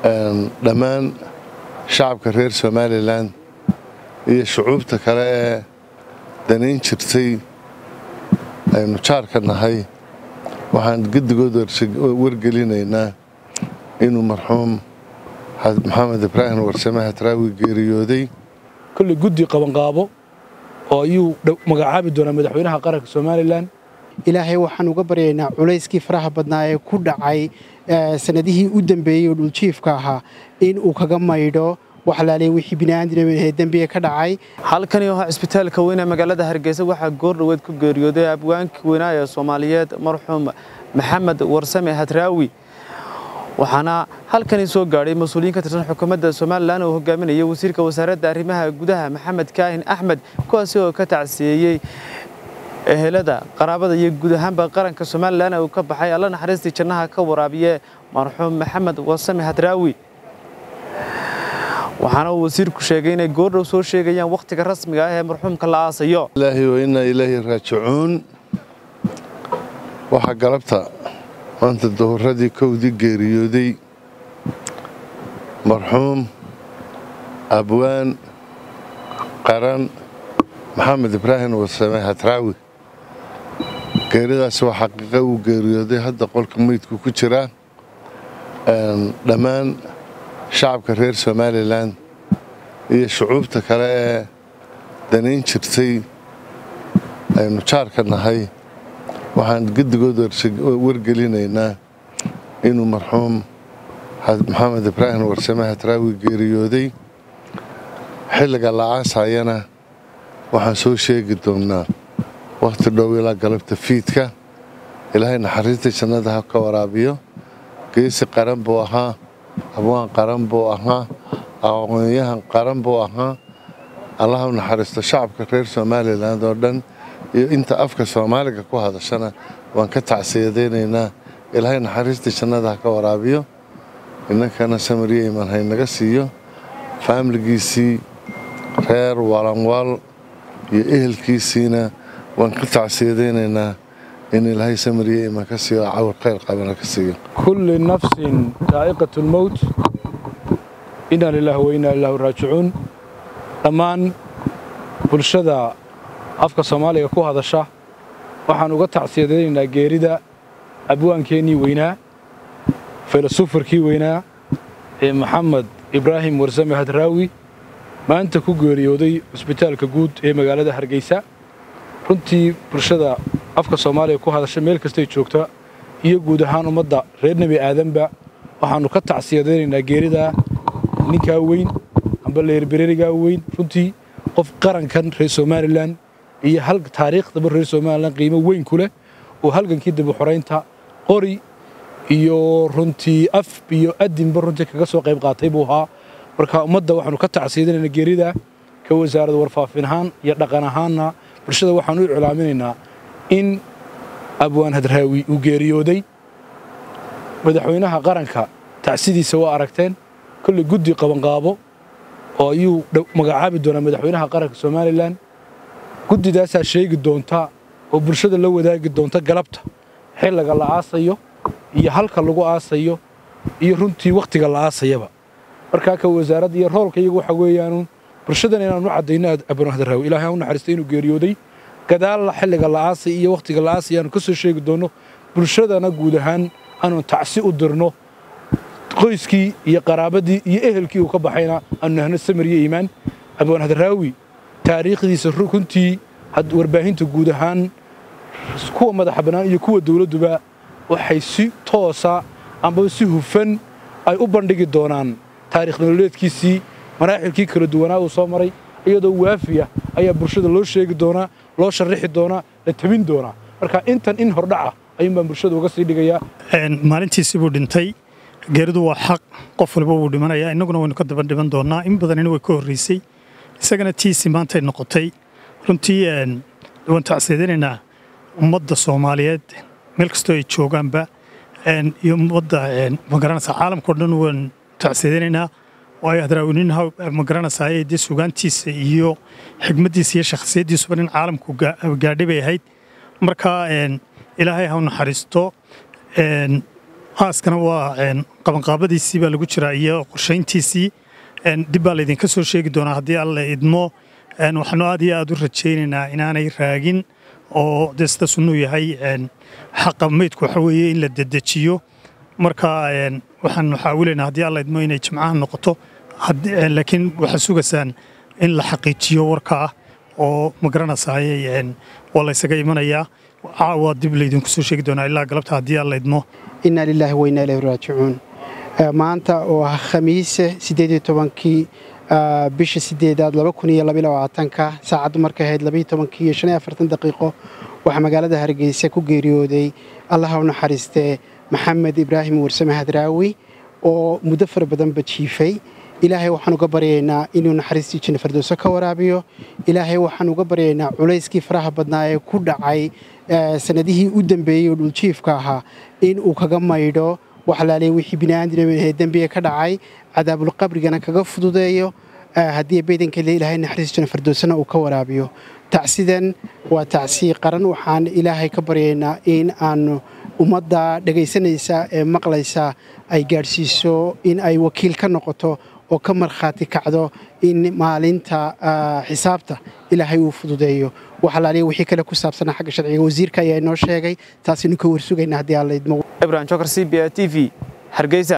dhammaan shacabka reer somalilan iyo shucuubta kale ee danayn jirtay aynu jaarka nahay waxaan gedigood wargelinaynaa inuu marxuum maxamed ibraahim warsame hadraawi geeriyooday kolley guddi qabanqaabo oo ayuu magacaabi doonaa madaxweynaha qaranka somalilan ilaahay waxaan uga baryaynaa culayskii faraha badnaa ee ku dhacay sanadihii u dambeeyey oo dhuljiifka ahaa in uu kaga maydho waxlaaliya wixii bini'aadamee dembiga ka dhacay halkani oo cisbitaalka weyne magaalada hargeysa waxaa goordhoweed ku geeriyooday abwaankii weynaa ee soomaaliyeed marxuum maxamed warsame hadraawi waxaana halkani soo gaadhay mas-uuliyiin ka tirsan xukuumadda somalilan oo hogaaminaya wasiirka wasaaradda arrimaha gudaha maxamed kaahin axmed kuwaasi oo ka tacsiyeeyey ehelada qaraabada iyo guud ahaanba qaranka somalilan uu ka baxay alla naxariistii jannaha ka waraabiye marxuum maxamed warsame hadraawi waxaana uu wasiirku sheegay inay goordhow soo sheegayaan wakhtiga rasmiga ah ee marxuumka la aasayo ilaahi wa innaa ilaahi raajicuun waxaa galabta maanta duhuradii kowdii geeriyooday marxuum abwaan qaran maxamed ibraahim warsame hadraawi geeridaasi waa xaqiiqa uu geeriyooday hadda qolka meydku ku jiraa dhammaan shacabka reer somalilan iyo shucuubta kale ee danayn jirtay aynu jaarka nahay waxaan gedigood wargelinaynaa inuu marxuum maxamed ibraahim warsame hadraawi geeriyooday xilliga la aasayana waxaan soo sheegi doonnaa wakhti dhow ilaa galabta fiidka ilaahay naxariista jannada ha ka waraabiyo geesi qaran buu ahaa abwaan qaran buu ahaa aqoonyahan qaran buu ahaa allaha u naxariisto shacabka reer somalilan oo dhan iyo inta afka soomaaliga ku hadashana waan ka tacsiyadaynaynaa ilaahay naxariista jannada ha ka waraabiyo inankana samariya imaan haynaga siiyo faamiligiisii reer walanwal iyo ehelkiisiina waan ka tacsiyadaynaynaa in ilaahay samariya imaan ka siiyo cawar khayr qabana ka siiyo kulli nafsin daa'iqat lmowt inaa lilaahi wa innaa ilaahu raajicuun dhammaan bulshada afka soomaaliga ku hadasha waxaan uga tacsiyadaynaynaa geerida abwaankeennii weynaa filasufarkii weynaa ee maxamed ibraahim warsame hadraawi maanta ku geeriyooday cusbitaalka guud ee magaalada hargeysa runtii bulshada afka soomaaliga ku hadasha meel kastay joogta iyo guud ahaan ummadda reer nebi aadanba waxaannu ka tacsiyadaynaynaa geerida ninkaa weyn amba leerbererigaa weyn runtii qof qarankan reer somalilan iyo hal taariikhdaba reer somalilan qiimo weyn ku leh oo halgankii dibuxoraynta qori iyo runtii af iyo adinba runtii kaga soo qayb qaatay buu ahaa marka ummadda waxaanu ka tacsiyadanaynaa geerida ka wasaaradda warfaafin ahaan iyo dhaqan ahaanna bulshada waxaan u iclaaminaynaa in abwaan hadraawi uu geeriyooday madaxweynaha qaranka tacsidiisa waa aragteen kolley guddi qabanqaabo oo ayuu magacaabi doonaa madaxweynaha qaranka somalilan guddidaasaa sheegi doonta oo bulshada la wadaagi doonta galabta xilliga la aasayo iyo halka lagu aasayo iyo runtii wakhtiga la aasayaba markaa ka wasaaradda iyo roolka iyagu waxa weeyaanu bulshadan inaanu caddayno abwaan hadraawi ilaahay u naxariistay inuu geeriyooday gadaalla xilliga la aasay iyo wakhtiga la aasay aanu ka soo sheegi doonno bulshadana guud ahaan aanu tacsi u dirno qoyskii iyo qaraabadii iyo ehelkii uu ka baxayna aanu nahno samariyo iimaan abwaan hadraawi taariikhdiisa runtii warbaahinta guud ahaan kuwa madaxa bannaan iyo kuwa dawladduba waxay si toosa amba si hufan ay u bandhigi doonaan taarikh nololeedkiisii maraaxilkii kala duwanaa uu soo maray iyadoo waafiya ayaa bulshada loo sheegi doonaa loo sharrixi doonaa la tabin doonaa marka intan in hordhaca ayuun baan bulshada uga sii dhigayaa maalintiisii buu dhintay geeridu waa xaq qof waliba wuu dhimanayaa innaguna waynu ka daba dhiman doonnaa in badanina way ka horraysay isagana tiisii maantay noqotay runtii waan tacsiyadaynaynaa ummadda soomaaliyeed meel kastoo ay joogaanba iyo ummadda magaranaysa caalamkao dhan waan tacsiyadaynaynaa waayo hadraawinin magaranaysaa ee dee sugaantiisa iyo xigmaddiisa iyo shakhsiyaddiisuba nin caalamku gaadhay bay ahayd marka ilaahay ha u naxariisto aaskana waa qabanqaabadiisii baa lagu jiraa iyo qorshayntiisii dib baa laydinka soo sheegi doonaa haddii alla idmo waxaanu aad iyo aad u rajaynaynaa inaanay raagin oo dee sida sunnuu yahay xaqa meydku waxa weeye in la dedejiyo marka waxaanu xaawilaynaa haddii alla idmo inay jimcaha noqoto laakiin waxaa sugaysaan in la xaqiijiyo warka ah oo ma garanasaayey waa laysaga imanayaa caawa dib laydinku soo sheegi doonaa ilaa galabta haddii alla idmo inaa lilaahi wa inaa ilayhi raajicuun maanta oo ah khamiise siddeed iyo tobankii bisha sideedaad laba kun iyo labaiyo labaatanka saacaddu markay ahayd labaiyo tobankii iyo shan iyo afartan daqiiqo waxaa magaalada hargeysa ku geeriyooday allaha u naxariistee maxamed ibraahim warsame hadraawi oo muddo fara badanba jiifay ilaahay waxaan uga baryaynaa inuu naxariistii janna fardowso ka waraabiyo ilaahay waxaan uga baryaynaa culayskii faraha badnaa ee ku dhacay sanadihii u dambeeyey oo dhuljiifka ahaa in uu kaga maydho waxalaaliya wixii bini'aadamee dembiga ka dhacay cadaabulqabrigana kaga fududeeyo haddii baydankale ilaahay naxariis janna fardowsana uu ka waraabiyo tacsidan waa tacsi qaran waxaan ilaahay ka baryaynaa in aanu ummadda dhegaysanaysa ee maqlaysa ay gaadhsiiso in ay wakiil ka noqoto oo ka markhaati kacdo in maalinta xisaabta ilaahay uu fududeeyo waxalaaliya wixii kale ku saabsanaa xagga sharciga wasiirka ayaa inoo sheegay taasaynu ka warsugaynaa haddii aan la idmo ibrahim jokar c b a t v hargeysa